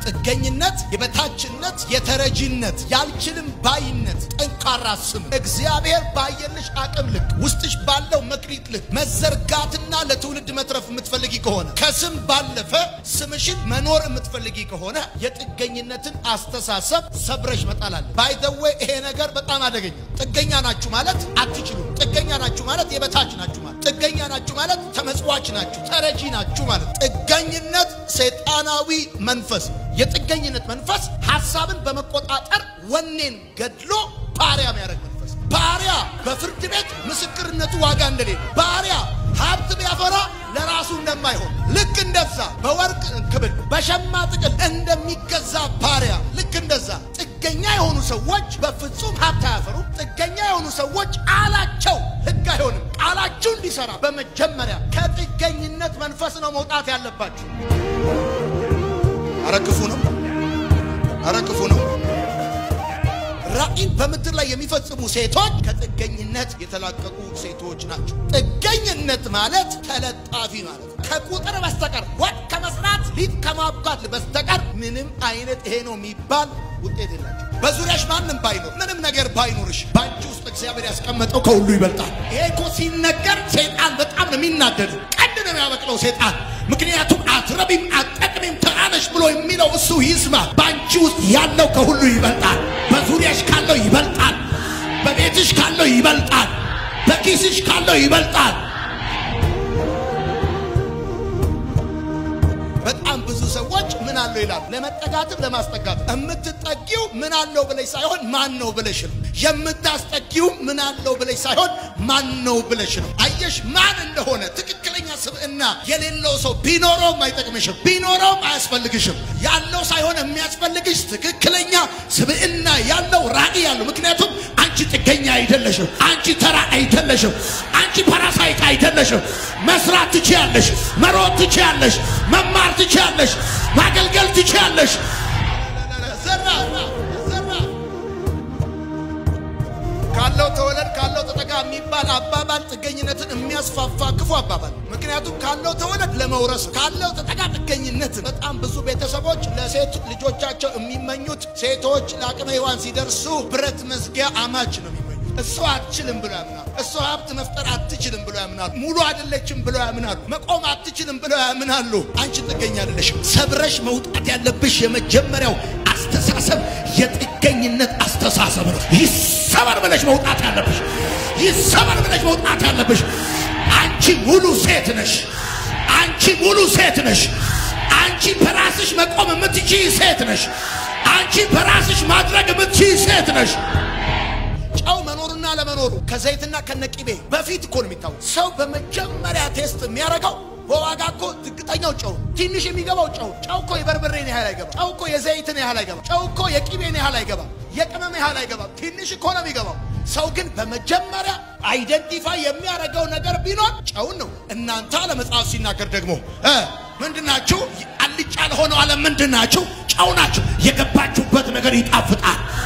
ጥገኝነት፣ የበታችነት፣ የተረጂነት፣ ያልችልም ባይነት ጠንካራ ስም እግዚአብሔር ባየልሽ አቅም ልክ ውስጥሽ ባለው መክሊት ልክ መዘርጋትና ለትውልድ መትረፍ የምትፈልጊ ከሆነ ከስም ባለፈ ስምሽን መኖር የምትፈልጊ ከሆነ የጥገኝነትን አስተሳሰብ ሰብረሽ መጣላለ። ባይዘዌ ይሄ ነገር በጣም አደገኛ። ጥገኛ ናችሁ ማለት አትችሉም። ጥገኛ ናችሁ ማለት የበታች ናችሁ ማለት ጥገኛ ናችሁ ማለት ተመጽዋች ናችሁ፣ ተረጂ ናችሁ ማለት። ጥገኝነት ሰይጣናዊ መንፈስ። የጥገኝነት መንፈስ ሐሳብን በመቆጣጠር ወኔን ገድሎ ባሪያ የሚያደርግ መንፈስ። ባሪያ በፍርድ ቤት ምስክርነቱ ዋጋ እንደሌለ ባሪያ ሀብት ቢያፈራ ለራሱ እንደማይሆን ልክ እንደዛ በወርቅ ክብል በሸማ ጥቅል እንደሚገዛ ባሪያ ልክ እንደዛ ጥገኛ የሆኑ ሰዎች በፍጹም ሀብት አያፈሩም። ጥገኛ የሆኑ ሰዎች ቃላቸው ሕግ አይሆንም። ቃላችሁ እንዲሰራ በመጀመሪያ ከጥገኝነት መንፈስ ነው መውጣት ያለባችሁ። አረ ክፉ ነው፣ አረ ክፉ ነው። ራእይን በምድር ላይ የሚፈጽሙ ሴቶች ከጥገኝነት የተላቀቁ ሴቶች ናቸው። ጥገኝነት ማለት ተለጣፊ ማለት ነው። ከቁጥር በስተቀር ወጥ ከመስራት ሊጥ ከማብቃት በስተቀር ምንም አይነት ይሄ ነው የሚባል ውጤት የላቸው። በዙሪያሽ ማንም ባይኖር ምንም ነገር ባይኖርሽ በአንቺ ውስጥ እግዚአብሔር ያስቀመጠው ከሁሉ ይበልጣል። ይሄ እኮ ሲነገር ሰይጣን በጣም ነው የሚናደድ። ቀንድ ነው የሚያበቅለው ሰይጣን። ምክንያቱም አትረቢም፣ አትጠቅሚም፣ ተራነሽ ብሎ የሚለው እሱ ይስማ። በአንቺ ውስጥ ያለው ከሁሉ ይበልጣል። በዙሪያሽ ካለው ይበልጣል። በቤትሽ ካለው ይበልጣል። በኪስሽ ካለው ይበልጣል። በጣም ብዙ ሰዎች ምን አለው ይላሉ። ለመጠጋትም ለማስጠጋት የምትጠጊው ምን አለው ብለሽ ሳይሆን ማን ነው ብለሽ ነው። የምታስጠጊው ምን አለው ብለሽ ሳይሆን ማን ነው ብለሽ ነው። አየሽ ማን እንደሆነ ትክክለኛ ስብዕና የሌለው ሰው ቢኖረውም አይጠቅምሽም፣ ቢኖረውም አያስፈልግሽም። ያለው ሳይሆን የሚያስፈልግሽ ትክክለኛ ስብዕና ያለው ራዕይ ያለው ምክንያቱም አንቺ ጥገኛ አይደለሽም። አንቺ ተራ አይደለሽም። አንቺ ፓራሳይት አይደለሽም። መስራት ትችያለሽ፣ መሮጥ ትችያለሽ፣ መማር ትችያለሽ፣ ማገልገል ትችያለሽ። ዘራ ዘራ ካለው ተወለድ ካለው ተጠጋ የሚባል አባባል ጥገኝነትን የሚያስፋፋ ክፉ አባባል። ምክንያቱም ካለው ተወለድ ለመውረስ ካለው ተጠጋ ጥገኝነትን። በጣም ብዙ ቤተሰቦች ለሴት ልጆቻቸው የሚመኙት ሴቶች ለአቅመ ሔዋን ሲደርሱ ብረት መዝጊያ አማች ነው የሚመኙት። እሷ አትችልም ብሎ ያምናሉ። እሷ ሀብት መፍጠር አትችልም ብሎ ያምናሉ። ሙሉ አይደለችም ብሎ ያምናሉ። መቆም አትችልም ብሎ ያምናሉ። አንቺ ጥገኛ አይደለሽም። ሰብረሽ መውጣት ያለብሽ የመጀመሪያው አስተሳሰብ የጥገኝነት አስተሳሰብ ነው። ይሰበር ብለሽ መውጣት ያለብሽ ይሰበር ብለሽ መውጣት ያለብሽ። አንቺ ሙሉ ሴት ነሽ። አንቺ ሙሉ ሴት ነሽ። አንቺ በራስሽ መቆም የምትችይ ሴት ነሽ። አንቺ በራስሽ ማድረግ የምትችይ ሴት ነሽ። ጨው መኖሩና ለመኖሩ ከዘይትና ከነቂቤ በፊት እኮ ነው የሚታወቅ። ሰው በመጀመሪያ ቴስት የሚያደርገው በዋጋ እኮ ዝቅተኛው ጨው፣ ትንሽ የሚገባው ጨው። ጨው እኮ የበርበሬን ያህል አይገባም። ጨው እኮ የዘይትን ያህል አይገባም። ጨው እኮ የቂቤን ያህል አይገባም። የቅመም ያህል አይገባም። ትንሽ እኮ ነው የሚገባው። ሰው ግን በመጀመሪያ አይደንቲፋይ የሚያደርገው ነገር ቢኖር ጨውን ነው። እናንተ ለመጽሐፍ ሲናገር ደግሞ እ ምንድናችሁ? አልጫ ለሆነው ዓለም ምንድናችሁ? ጨው ናችሁ። የገባችሁበት ነገር ይጣፍጣል።